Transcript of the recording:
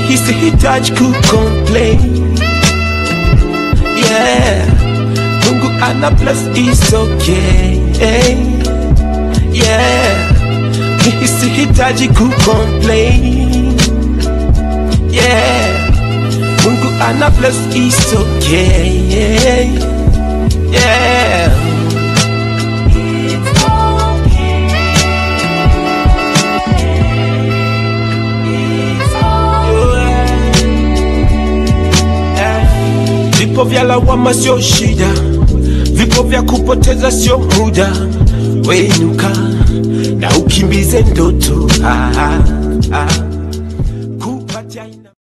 mimi sihitaji kucomplain yeah Mungu ana bless is okay yeah mimi sihitaji kucomplain yeah Mungu ana bless is okay yeah Vipo vya lawama sio shida, vipo vya kupoteza sio muda. Wenuka na ukimbize ndoto ah, ah, ah.